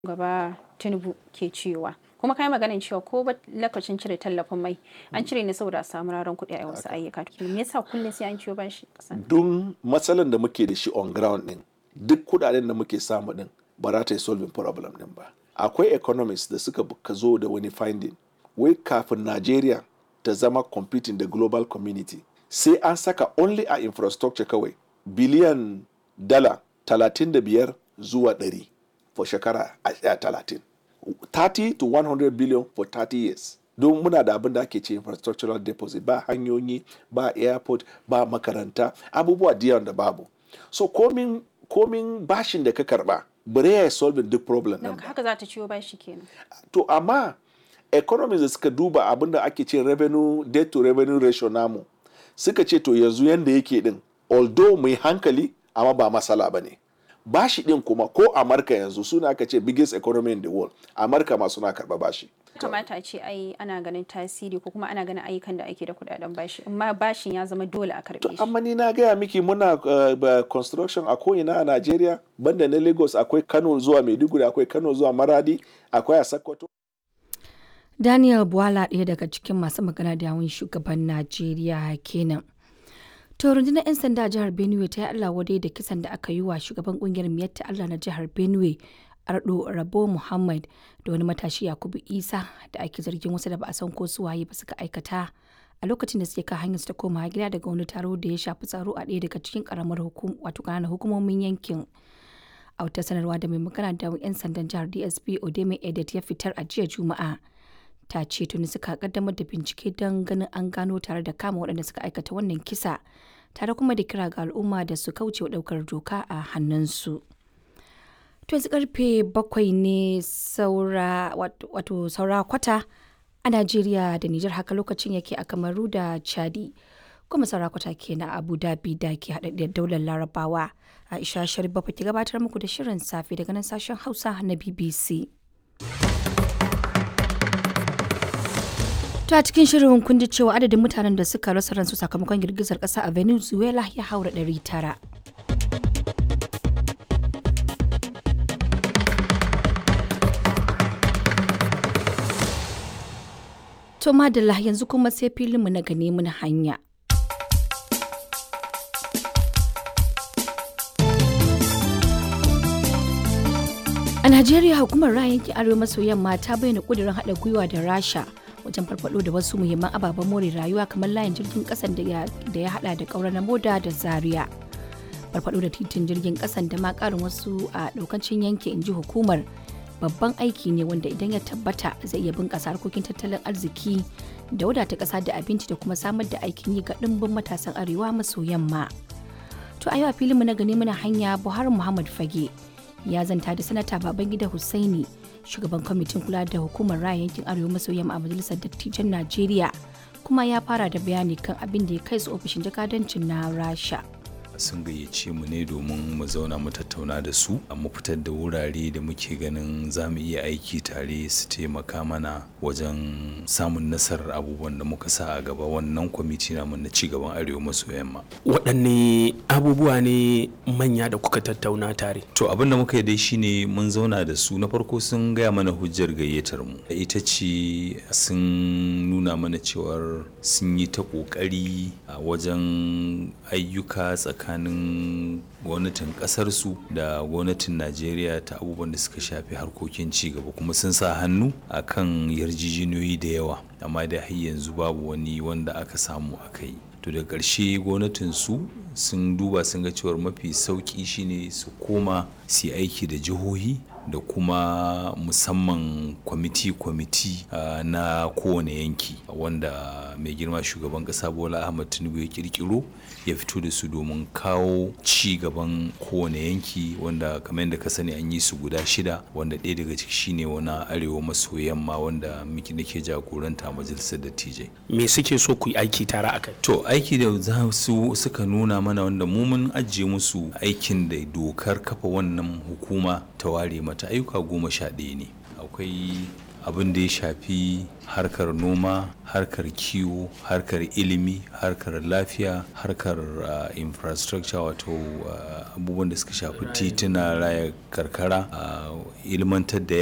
gaba tinubu ke cewa kuma kai maganin cewa ko ba lokacin cire tallafin mai an cire ne saboda a samu raron kuɗi a wasu ayyuka me yasa kullum sai an ciwo bashi kasan don matsalan da muke da shi on ground din duk kudaden da muke samu din ba za ta yi solving problem din ba akwai economists da suka ka zo da wani finding wai kafin Najeriya ta zama competing da global community sai an saka only a infrastructure kawai biliyan dala 35 zuwa 100 for shekara a 30 30 to 100 billion for 30 years don muna da abin da ake ce infrastructural deposit ba hanyoyi ba airport ba makaranta abubuwa da da babu so komin komin bashin da ka karba bare ya solving duk problem din haka za ta ciwo bashi kenan to amma economies da suka duba abin da ake ce revenue debt to revenue ratio namu suka ce to yanzu yanda yake din although mai hankali amma ba masala ba ne bashi din kuma ko amurka yanzu suna aka ce biggest economy in the world amurka ma suna karba bashi kamata a ce ai ana ganin tasiri ko kuma ana ganin ayyukan da ake da kudaden bashi amma bashin ya zama dole a karbe shi amma ni na gaya miki muna uh, construction a ko'ina a Najeriya banda na Lagos akwai Kano zuwa Maiduguri akwai Kano zuwa Maradi akwai a Sokoto Daniel Bwala ɗaya daga cikin masu magana da yawun shugaban Najeriya kenan. To rundunar 'yan sanda a jihar Benue ta yi Allah wadai da kisan da aka yi wa shugaban kungiyar Miyatta Allah na jihar Benue Ardo Rabo Muhammad da wani matashi Yakubu Isa da ake zargin wasu da ba a san ko su waye ba suka aikata a lokacin da suke kan hanyar su ta koma gida daga wani taro da ya shafi tsaro a ɗaya daga cikin karamar hukum wato ƙananan hukumomin yankin. A wata sanarwa da mai magana da 'yan sandan jihar DSP Odeme Edet ya fitar a jiya Juma'a. ta ce tuni suka kaddamar da bincike don ganin an gano tare da kama waɗanda suka aikata wannan kisa tare kuma da kira ga al'umma da su kauce wa ɗaukar doka a hannunsu. To yanzu karfe bakwai ne saura wato saura kwata a Najeriya da Nijar haka lokacin yake a Kamaru da Chadi. Kuma saura kwata ke na Abu Dhabi da ke haɗaɗɗiyar daular Larabawa. Aisha Sharif Bafa ke gabatar muku da shirin safe daga nan sashen Hausa na BBC. To a cikin shirin kun ji cewa adadin mutanen da suka rasa ransu sakamakon girgizar ƙasa a Venezuela ya haura ɗari tara. To madalla yanzu kuma sai filinmu na gane mun hanya. A Najeriya hukumar ra'ayin yankin Arewa maso yamma ta bayyana ƙudurin haɗa gwiwa da Rasha wajen farfado da wasu muhimman ababen more rayuwa kamar layin jirgin kasan da ya hada da kaurar na moda da zaria farfado da titin jirgin kasan da ma karin wasu a daukacin yanki in ji hukumar babban aiki ne wanda idan ya tabbata zai iya bunkasa harkokin tattalin arziki da wadata kasa da abinci da kuma samar da aikin yi ga dimbin matasan arewa maso yamma to a yau a filinmu na gani muna hanya buhari muhammad fage ya zanta da sanata babangida hussaini shugaban kwamitin kula da hukumar raya yankin arewa maso yamma a majalisar dattijan najeriya kuma ya fara da bayani kan abin da ya kai su ofishin jakadancin na rasha sun gayyace mu ne domin mu zauna mu tattauna da su mu fitar da wurare da muke ganin za mu iya aiki tare su taimaka mana wajen samun nasarar abubuwan da muka sa a gaba wannan kwamiti namu na cigaban arewa maso yamma waɗanne abubuwa ne manya da kuka tattauna tare to abin da muka yi dai shine mun zauna da su na farko sun gaya mana hujjar gayyatar mu ita ce sun nuna mana cewar sun yi ta ƙoƙari a wajen ayyuka tsakanin tsakanin gwamnatin kasarsu da gwamnatin najeriya ta abubuwan da suka shafi harkokin cigaba kuma sun sa hannu a kan yarjejeniyoyi da yawa amma da har yanzu babu wani wanda aka samu aka yi to da ƙarshe gwamnatin su sun duba sun ga cewar mafi sauƙi shine su koma su aiki da jihohi da kuma musamman kwamiti-kwamiti uh, na kowane yanki wanda mai girma shugaban kasa bola ahmad tinubu ya kirkiro ya fito da su domin kawo ci gaban kowane yanki wanda kamar yadda ka sani an yi su guda shida wanda ɗaya daga ciki shine wani arewa maso yamma wanda miki nake jagoranta a majalisar dattijai me suke so ku yi aiki tare a kai to aiki da za su suka nuna mana wanda mu mun ajiye musu aikin da dokar kafa wannan hukuma ta ware mata ayyuka goma sha ɗaya ne akwai abin da ya shafi harkar noma harkar kiwo harkar ilimi harkar lafiya harkar uh, infrastructure wato uh, abubuwan da suka shafi tituna raya karkara uh, ilmantar da